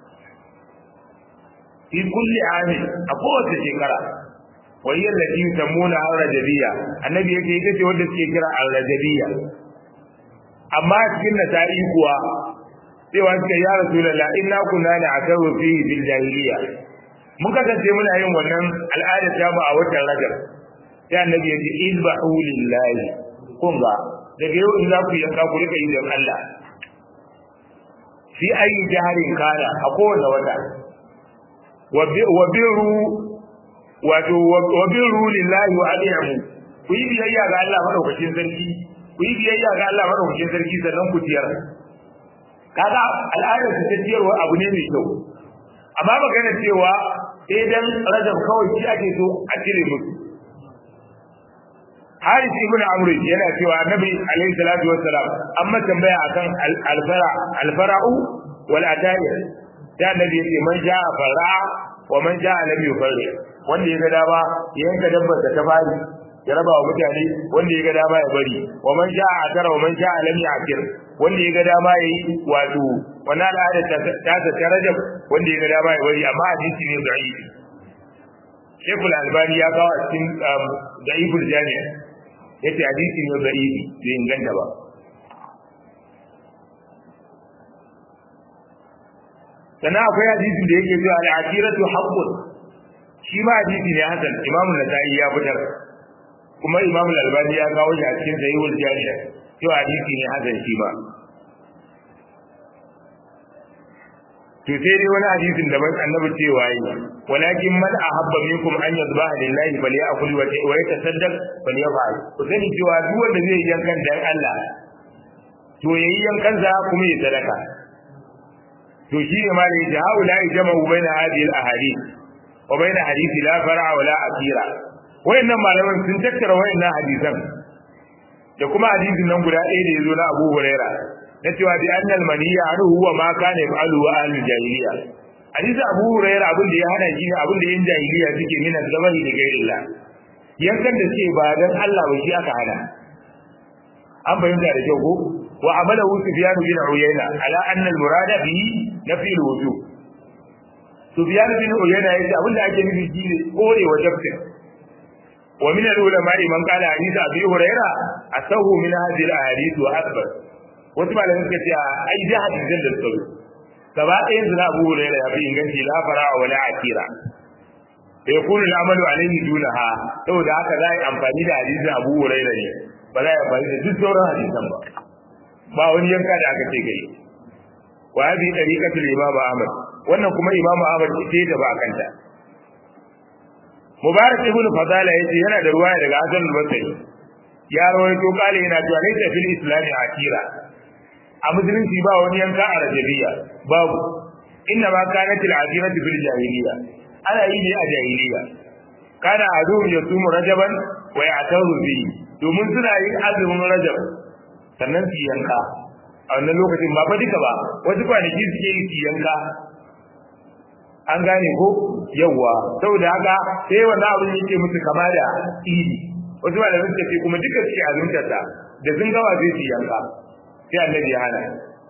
fi kulli amin a kowace shekara wani yadda ki tamuna al-rajabiyya annabi yake ita ce wanda suke kira al-rajabiyya amma cikin nasa'i kuwa cewa suka ya rasulullah inna kunna na'tawu fi bil jahiliya mun kasance muna yin wannan al'ada ta mu a watan rajab sai annabi ya ce izbahu lillahi kun ga daga yau in za ku yanka ku rika yi don Allah fi ayi jaharin kana a kowane wata wa biru wato wa biru lillahi wa aliyamu ku yi biyayya ga Allah madaukakin sarki ku yi biyayya ga Allah madaukakin sarki sannan ku ciyar kaga al'adar su ta ciyarwa abu ne mai kyau amma magana cewa sai dan rajab kawai shi ake so a cire musu Haris ibn Amr yana cewa Annabi alaihi salatu wassalam amma tambaya akan al-fara al-fara'u wal atayir da Annabi yace man ja'a fara wa man ja'a lam yufarri wanda ya ga dama ya yanka dabbar da ta fari ya raba wa mutane wanda ya ga dama ya bari wa man sha'a akara wa man sha'a lam ya'kir wanda ya ga dama yayi wato wannan al'ada ta ta ta rajab wanda ya ga dama ya bari amma hadisi ne da'if Sheikhul Albani ya kawo a cikin da'iful jami'a yace hadisi ne da'ifi bai inganta ba sannan akwai hadisin da yake cewa al-atiratu haqqun shi ma hadisi ne hasan Imam Nasa'i ya fitar kuma imam al-albani ya kawo shi a cikin sahihul jami'a cewa hadisi ne hasan shi ba to sai dai wani hadisin da ban annabi cewa yi walakin man ahabba minkum an yadhbaha lillahi falyakul wa yatasaddaq falyaf'al ku sani cewa duk wanda zai yi yankan dan Allah to yayi yankan sa kuma ya sadaka to shi ne ma da yace haula jama'u baina hadhihi al-ahadith wa baina hadithi la far'a wa la asira wayannan malaman sun tattara wayannan hadisan da kuma hadisin nan guda ɗaya da yazo na Abu Huraira na cewa bi annal maniya anu huwa ma kana yaf'alu wa ahli jahiliya hadisi Abu Huraira abin da ya hana shi ne abin da yan jahiliya suke mina zabahi da gairillah yankan da suke ba dan Allah ba shi aka hana an bayyana da kyau ko wa amala Sufyan bin Uyayna ala anna al-murada bihi nafi al-wujub Sufyan bin Uyayna yace abin da ake nufi shine kore wajibin ومن العلماء من قال حديث ابي هريره اسه من هذه الاحاديث واكبر wasu malamai suka ce ai da hadisin da suka gaba ɗayan su na abu hurairah ya fi inganci la fara wa la akira da yakunu al'amalu alayhi dunaha saboda haka za a yi amfani da hadisin abu hurairah ne ba za a yi amfani da duk sauran hadisan ba ba wani yanka da aka ce gai wa hadhihi tariqatul imam ahmad wannan kuma imam ahmad ce da ba kanta Mubarak ibn Fadala yace yana da ruwaya daga Hasan al-Basri. Ya rawaito kale yana cewa laysa fil islam akira. A musulunci ba wani yanka a rajabiya, babu. Inna ma kanat al-akiratu fil jahiliya. Ana yi ne a jahiliya. Kana azum yasumu rajaban wa ya'taru bi. Domin suna yin azumin rajab sannan su yanka. A wannan lokacin ba fa duka ba, wasu kwanaki suke yi su yanka, an gane ko yawa saboda haka sai wannan abin yake musu kama da idi wasu ba da suka ce kuma duka suke azumtar ta da sun gawa sai su yanka sai annabi ya hana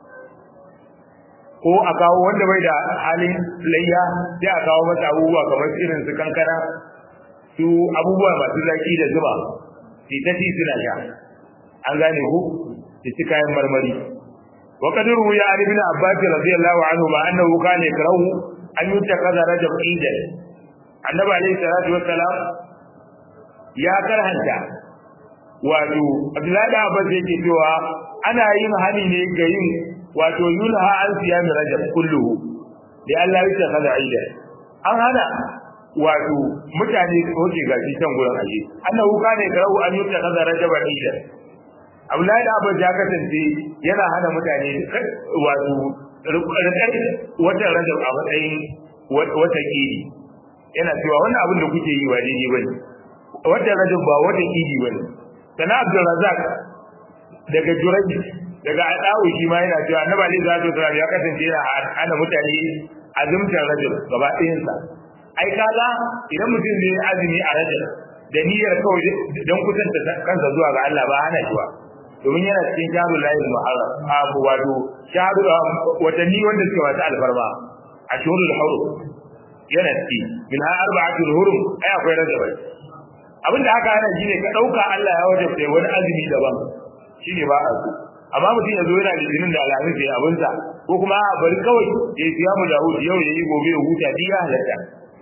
ko a kawo wanda bai da halin layya sai a kawo masa abubuwa kamar irin su kankana su abubuwa masu zaki da zuba su ta ci suna sha an gane ko su ci kayan marmari وقد روي عن ابن عباس رضي الله عنهما انه كان يكره an yi ta kaza rajab idan annabi alaihi salatu wassalam ya karhanta wato abdullahi da abbas yake cewa ana yin hani ne ga yin wato yunha an siyami rajab kulluhu da Allah ya ce kada aida an hana wato mutane su hoke gashi can gurin aje annahu kana garau an yuta kaza rajaba aida Abdullahi da Abu ya kasance yana hana mutane wato rikar watan rajab a matsayin wata kiri yana cewa wannan abin da kuke yi ba daidai bane watan rajab ba wata kiri bane sana Abdul Razak daga Juraji daga Adawu shi ma yana cewa Annabi Ali sallallahu alaihi wasallam ya kasance yana hana mutane azumtar rajab gaba ɗayan sa ai kaga idan mutum zai azumi a rajab da niyyar kawai don kusanta kansa zuwa ga Allah ba hana shi ba domin yana cikin shahrul lahil muharram abu wato shahru watanni wanda suke masu alfarma a shahurul hurum yana ciki min ha arba'atul hurum ai akwai rajab abinda aka hana shine ka dauka Allah ya wajabta wani azumi daban shine ba a so amma mutum ya zo yana litinin da alhamis ya abinsa ko kuma a bari kawai ya siya mu Dawud yau ya yi gobe ya huta duk ya halatta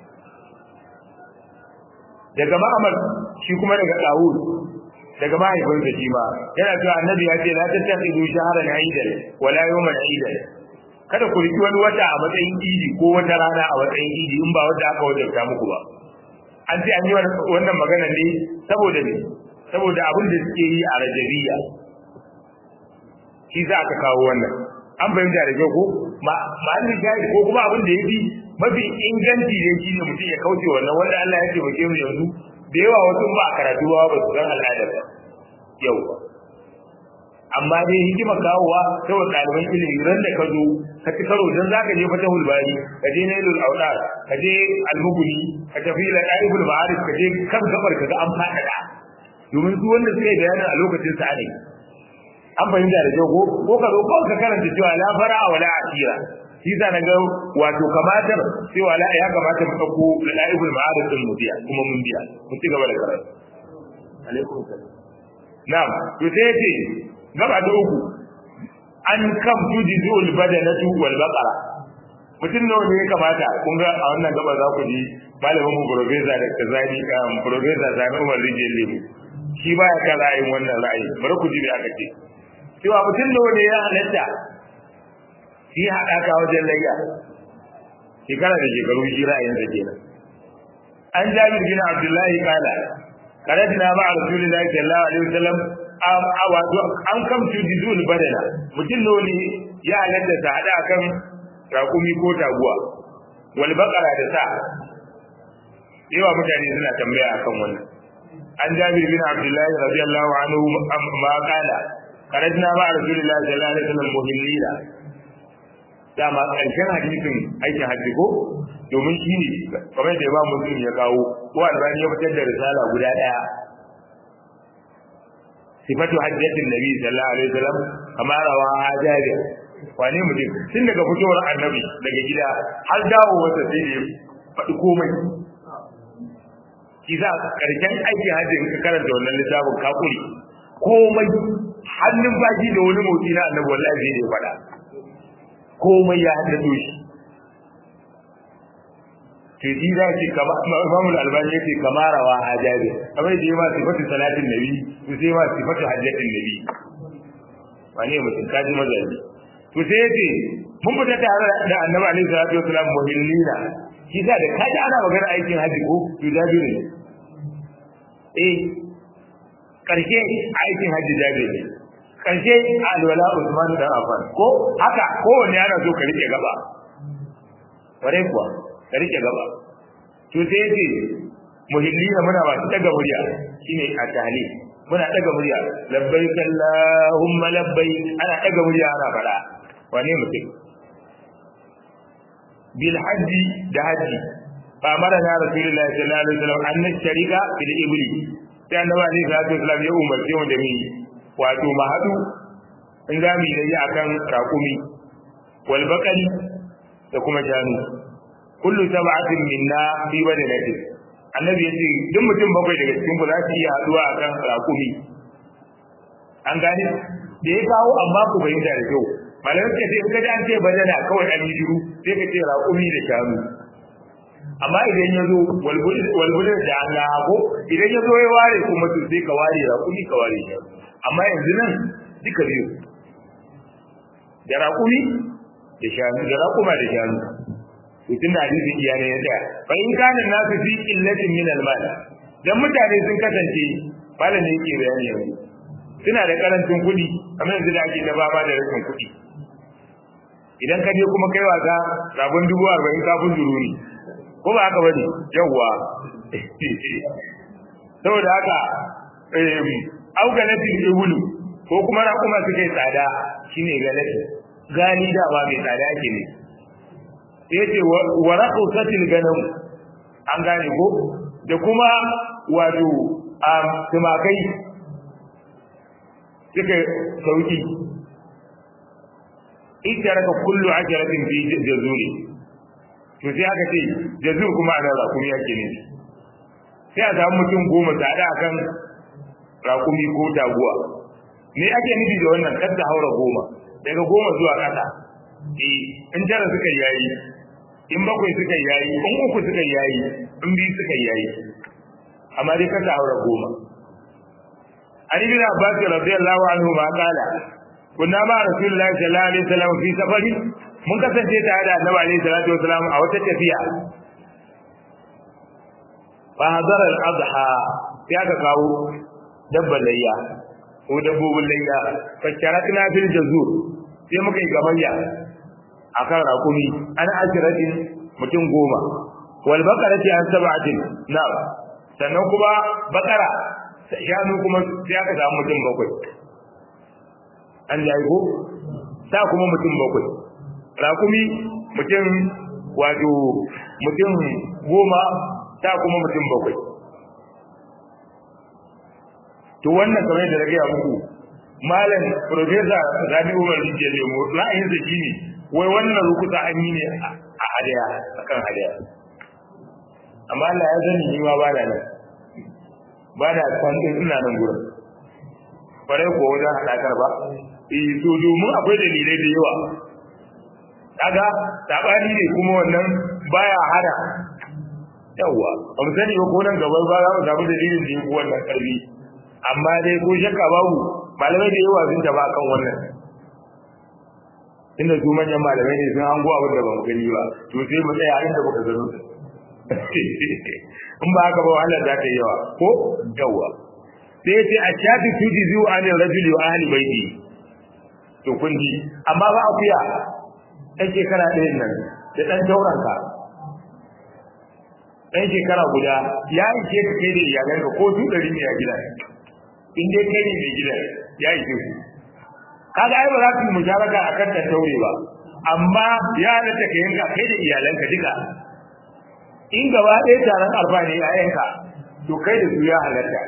daga Ma'amar shi kuma daga Dawud daga mahaifinsa shi ma yana cewa annabi ya ce la tattakhidu shahran aidan wala yawman aidan kada ku riki wani wata a matsayin idi ko wata rana a matsayin idi in ba wanda aka wajabta muku ba an ce an yi wannan magana ne saboda ne saboda abin da suke yi a rajabiya shi za aka kawo wannan an fahimta da kyau ko ma'allin shahid ko kuma abin da ya fi mafi inganci ne shi ne mutum ya kauce wannan wanda Allah ya taimake mu yanzu da yawa wasu ba a karatu ba ba su san al'adar ba yau amma dai hikima kawowa ta wa ɗaliban ilimi ran da ka zo ka ci karo don za ka je fata hulbari ka je nailul audar ka je almuguni ka tafi la ɗalibul ma'arif ka je kan gabar ka ga an faɗaɗa domin su wanda suka yi bayanin a lokacin sa ne an fahimta da kyau ko ko ka zo kawai ka karanta cewa la fara wala asira shi sa na ga wato kamatar cewa la ya kamata mu dauko la'ibul ma'arif din mu biya kuma mun biya mu ci gaba da karatu alaikum salam na'am to sai yace gaba da uku an kam tujizul badanatu wal baqara mutum nawa ne ya kamata kun ga a wannan gaba za ku ji malamin mu professor da kazani um professor Sani Umar Rijel Lemu shi baya kan ra'ayin wannan ra'ayi bari ku ji me aka ce cewa mutum nawa ne ya halatta shi haɗaka wajen layya shekara da shekaru shi ra'ayinsa kenan an jabir bin abdullahi kala karajina ma a rasulullahi sallallahu alaihi wasallam a wato an kamtu dizul badana mutum ne ya halatta ta hada kan rakumi ko taguwa wal baqara da sa yawa mutane suna tambaya akan wannan an jabir bin abdullahi radiyallahu anhu ma kala karajina ma a rasulullahi sallallahu alaihi wasallam muhillila dama ƙarshen hadisin aikin hajji ko domin shi ne kamar da ba mutum ya kawo ko albani ya fitar da risala guda ɗaya sifatu hajjatin nabi sallallahu alaihi wasallam kama rawa hajjari wane mutum tun daga fitowar annabi daga gida har dawo wata sai da faɗi komai ki za ƙarshen aikin hajji in ka karanta wannan littafin kakuri komai hannun baki da wani motsi na annabi wallahi zai da faɗa komai ya haddato shi to shi za ce kama Imam Al-Albani yace kama rawa hajabi kamar da ma sifatu salatin nabi to sai ma sifatu hajjatin nabi wane mutum kaji mazaji to sai yace mun fita tare da Annabi alaihi salatu wasallam muhillina shi sa da kaji ana magana aikin haji ko to jabiru ne eh karshe aikin haji jabiru ne karshe alwala Usman dan Affan ko haka kowanne ana so ka rike gaba ware kuwa ka rike gaba to sai yace muhillina muna ba daga murya shine a tahlil muna daga murya labbaik allahumma labbaik ana daga murya ana fada wane mutum bil hajji da haji fa mara na rasulullahi sallallahu alaihi wasallam an sharika bil ibli sai annabi alaihi salatu wasallam ya umarce mu da mu wato mu hadu in za mu yi akan raƙumi wal baqali da kuma janu kullu sab'atin minna fi badanatin annabi yace duk mutum bakwai daga cikin ku za su iya haduwa akan raƙumi an gane da ya kawo amma ku bayyana da kyau malamai suka ce in ka an ce badana kawai an yi shiru sai ka ce raƙumi da shanu amma idan ya zo walbulin da an ga hago idan ya zo ya ware kuma to sai ka ware raƙumi ka ware shanu amma yanzu nan duka biyu da raƙumi da shanu da raƙuma da shanu to tun da hadisin iyalai ya tsaya fa in kana nasu fi illatin min al-mal dan mutane sun kasance malam ne yake bayani yanzu suna da karancin kuɗi kamar yanzu da ake da baba da rashin kuɗi idan ka je kuma kai wasa rabon dubu arba'in kafin zuru ne ko ba haka bane yawwa saboda haka augalatin ibulu ko kuma raƙuma suka yi tsada shine galati gani da ba mai tsada ake ne sai ce wa raqusatil ganam an gane ko da kuma wato tumakai suka sauki ita raka kullu ajratin fi jazuri to sai aka ce jazur kuma ana rakumi yake ne sai a samu mutum goma tsada akan rakumi ko taguwa me ake nufi da wannan kar ta haura goma daga goma zuwa ƙasa eh in tara suka yayi in bakwai suka yayi in uku suka yayi in biyu suka yayi amma dai kar ta haura goma Ali bin Abbas radiyallahu anhu ma kala kunna ma rasulullahi sallallahu alaihi wasallam fi safari mun kasance tare da annabi alaihi salatu wasallam a wata tafiya fa hadara al-adha ya ka kawo dabban layya ko dabbobin layya fa sharakna fil jazur sai muka yi gamayya akan rakumi an ashiratin mutum goma wal baqarati an sab'atin na sannan kuma bakara shanu kuma sai aka samu mutum bakwai an jayi ko sa kuma mutum bakwai rakumi mutum wato mutum goma sa kuma mutum bakwai to wannan kamar da rage muku malam professor Rabi Umar Rijiyar Lemo ra'ayin sa shine wai wannan rukuta an yi ne a hadaya akan hadaya amma Allah ya sani ni ma ba da nan ba da san din ina nan gurin bare ko wajen hadakar ba eh to domin akwai dalilai da yawa kaga sabani ne kuma wannan baya hada yawa ba mu sani ba ko nan gaba ba za mu samu dalilin da yake wannan karbi amma dai ko shakka babu malamai da yawa sun taba kan wannan inda su manyan malamai ne sun hango abin da ba mu gani ba to sai mu tsaya inda muka gano in ba haka ba wahala za ta yi yawa ko yawa sai ya ce a shafi tuji zuwa anil rajuli wa ahli baiti to kun ji amma ba akuya ɗan shekara ɗayan nan da ɗan tauranka ɗan shekara guda ya ishe ka kai da iyalanka ko su ɗari ne a gida in dai kai ne mai gida ya ishe ku kaga ai ba za ku yi musharaka akan ta taure ba amma ya halatta ka yanka kai da iyalanka duka in gaba ɗaya taron arba ne yayanka to kai da su ya halatta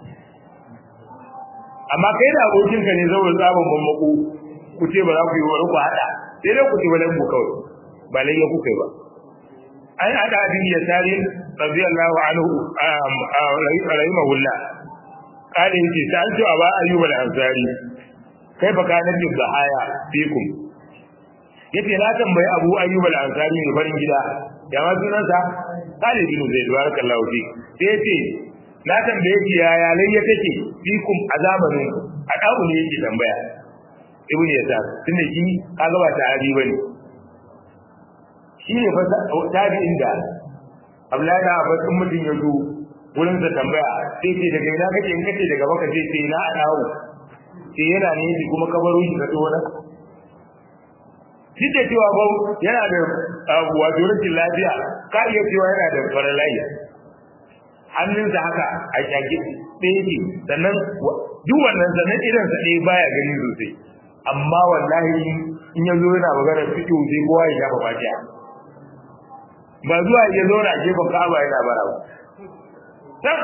amma kai da abokinka ne zaune tsabon bambako ku ce ba za ku yi wani ku haɗa sai dai ku ci wani ku kawai ba lai ku kai ba an haɗa abin ya tare radiyallahu anhu rahimahullah kada yake ta an cewa ba ayyuba da ansari kai fa kana bin bahaya fikum yace na tambayi abu ayyuba da ansari ne farin gida ya ma sunansa Khalid bin Zaid barakallahu fi sai yace na tambaye shi yaya layya take fikum a zamanin a dawo ne yake tambaya ibn yasar tunda shi kaga ba ta'abi bane shi ne fa tabi'in da Abdullahi da Abbas in mutum ya zo wurin sa tambaya sai ce daga ina kake in kace daga baka sai sai na dawo sai yana ne kuma kabaro shi ka to wannan duk da cewa ba yana da wato rashin lafiya ka iya cewa yana da faralai hannunsa haka a shage ɗaya ne sannan duk wannan sannan irinsa ɗaya baya gani sosai amma wallahi in ya zo yana magana fito sai kowa ya shafa fatiha ba zuwa ya zo na gefen ka'aba yana bara ba dan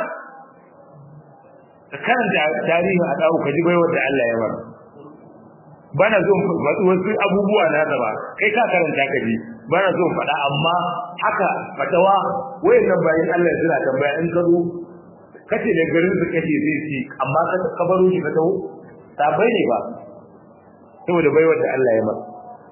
ka karanta tarihin a dawo ka ji bai wanda Allah ya mara bana zo faɗi wasu abubuwa na da ba kai ka karanta ka ji bana zo faɗa amma haka fatawa wayannan bayan Allah ya suna tambaya in ka zo kace da garin su kace zai ci amma ka kabaro shi ka tawo sabai ne ba saboda bai wanda Allah ya mara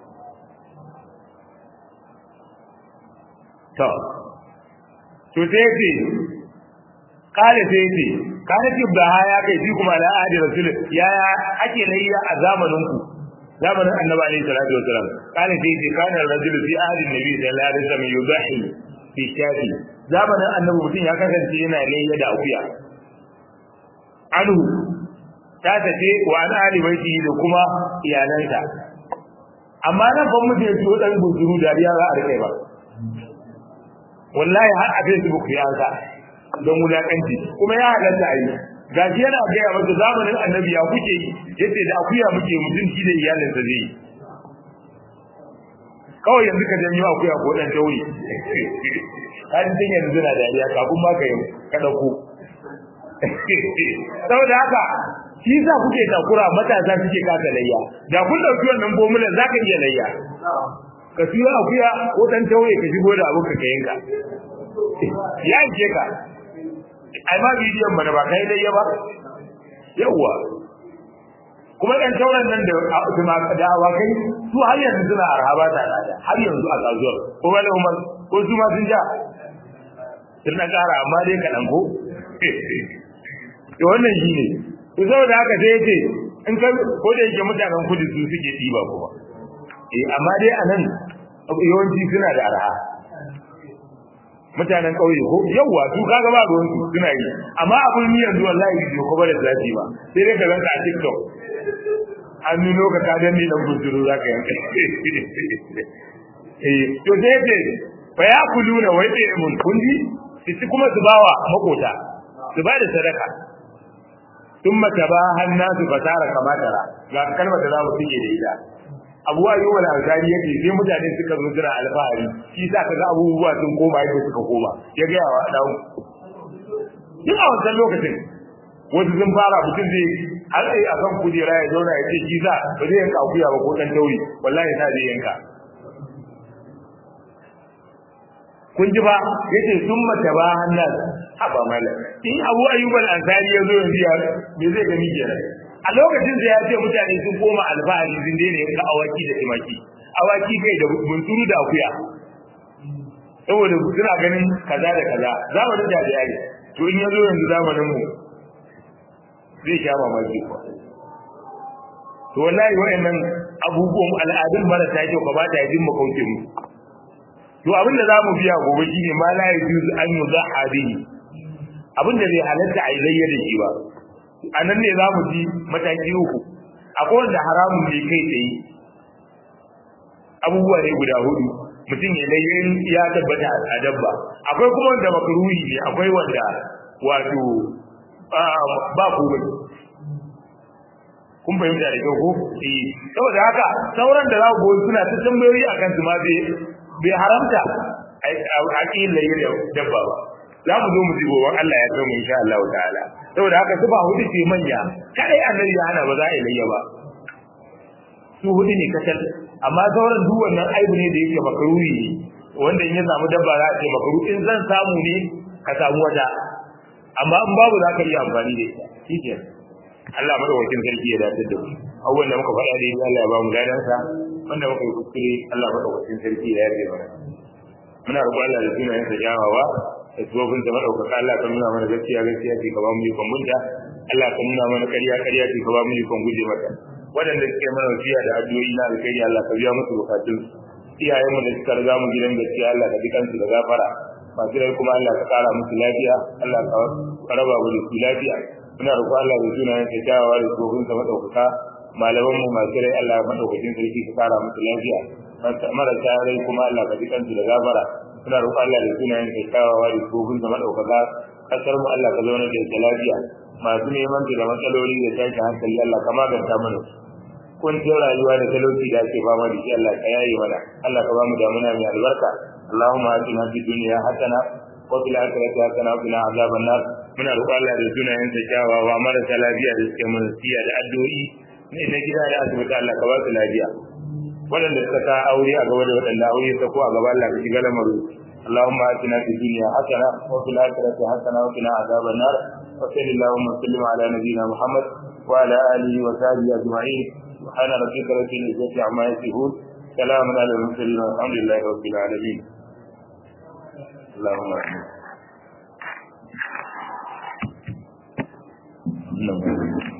to to sai ce kale sai ce kana ce ba ya kai shi kuma da ahadi rasul ya ake layya a zamanin ku zamanin annabi alaihi salatu wasalam kana sai ce kana rajulu fi ahli nabi sallallahu alaihi wasallam yudahi fi shafi zamanin annabi mutum ya kasance yana layya da akuya anhu ta tace wa an ali baiti da kuma iyalansa amma nan ban mutum ya ciwo dan guzuru dariya za a rike ba wallahi har a facebook ya sa don wulakanci kuma ya halatta a yi gashi yana gaya masa zamanin annabi ya kuke yi yace da akuya muke mutum shi da iyalinsa zai yi kawai yanzu ka janyo akuya ko dan tauri kan tin yanzu na dariya kafin ma ka yi ka dauko saboda haka shi sa kuke takura matasa suke kasa layya da kun dauki wannan formula zaka iya layya ka siyo akuya ko dan taure ka shigo da abun ka yanka ya ce ka ai ma bidiyon mana ba kai layya ba yawa kuma dan tauren nan da kuma da awakai su har yanzu suna arhaba ta da har yanzu a kasuwar ko wala umar ko su ma sun ja sun na kara amma dai kaɗan ko to wannan shi ne to saboda haka sai yace in ka ko da yake mutanen kudu su suke diba kuma eh amma dai anan yawanci suna da arha mutanen kauye ko yawa su kaga ba ruwan su suna yi amma abun ni yanzu wallahi bai ko ba da zafi ba sai dai ka ganka a TikTok an nuno ka ka danni dan bujuru zaka yanka eh to sai yace fa yakuluna wa yat'imun kundi su kuma su bawa makota su ba da sadaka thumma tabaha an-nasu fatara kama tara ga kalmar da zamu fike da ita Abu Ayyub al-Ansari yake sai mutane suka zo jira alfahari shi sa kaga abubuwa sun koma yadda suka koma ya ga yawa dan duk a wannan lokacin wasu sun fara mutum zai har sai a kan kujera ya zauna ya ce shi za ba zai yanka akuya ba ko dan tauri wallahi sa zai yanka kun ji ba yace summa tabaha an-nas haba malam in abu ayyub al-ansari ya zo yanzu ya me zai gani kenan a lokacin da ya ce mutane sun koma alfahari sun daina yanka awaki da tumaki awaki kai da bunturu da akuya saboda suna ganin kaza da kaza zamanin da ya yi to in ya zo yanzu zamanin mu zai sha mamaki ko to wallahi wayannan abubuwan al'adun marasa kyau ba ta yi mu kauce mu to abin da zamu biya gobe shine ma la yajuz an yuzaha bihi abin da zai halatta a ilayya da shi ba anan ne zamu ji mataki uku akwai wanda haramun ne kai tsaye abubuwa ne guda hudu mutum ya layyin ya tabbata a dabba akwai kuma wanda makruhi ne akwai wanda wato ba komai kun fahimta da kyau ko eh saboda haka sauran da za ku suna ta tambayoyi akan su ma bai bai haramta a ƙin layi da dabba ba za mu zo mu ji gobe Allah ya kai mu insha Allah ta'ala saboda haka su ba hudu ce manya kadai annabi ya hana ba za a yi layya ba su hudu ne kacal amma sauran duk wannan aibu ne da yake makaruri ne wanda in ya samu dabba za a ce makaru in zan samu ne ka samu wata amma in babu za ka iya amfani da ita shi Allah madaukakin sarki ya dace da mu abubuwan da muka faɗa da Allah ya ba mu ladansa wanda muka yi kuskure Allah madaukakin sarki ya yarda mana muna roƙon Allah da sunayen sa jawawa da tsofin da madaukaka Allah ka nuna mana gaskiya gaskiya ce ka ba mu ikon munta Allah ka nuna mana ƙarya ƙarya ce ka ba mu ikon guje mata waɗanda suke mana wasiya da addu'o'i na alkhairi Allah ka biya musu bukatun iyayenmu da suka riga mu gidan gaskiya Allah ka ji kansu da gafara masu rai kuma Allah ka kara musu lafiya Allah ka raba mu da su lafiya muna roƙon Allah da sunayen sa jawawa da tsofin sa madaukaka malaman mu masu rai Allah madaukakin sarki ka kara musu lafiya marasa rai kuma Allah ka ji kansu da gafara muna roƙon Allah da sunayen ka kyawawa da tsofin da madaukaka kasar mu Allah ka zauna da ita lafiya masu neman da matsaloli da tashi hankali Allah ka maganta mana kuncin rayuwa da talauci da ake fama da shi Allah ka yaye mana Allah ka ba mu damuna mai albarka اللهم آتنا في الدنيا حسنة وفي الآخرة حسنة وقنا عذاب النار muna roƙon Allah da sunayen sa kyawawa marasa lafiya da suke mun siya da addu'o'i ne na gida da asibiti Allah ka ba su lafiya waɗanda suka sa aure a gaba da waɗanda aure ta ko a gaba Allah ka shiga lamarin اللهم آتنا في الدنيا حسنة وفي الآخرة حسنة وقنا عذاب النار وصل اللهم وسلم على نبينا محمد وعلى آله وصحبه أجمعين سبحان ربك رب العزة عما يصفون سلام على المرسلين والحمد لله رب العالمين اللهم آمين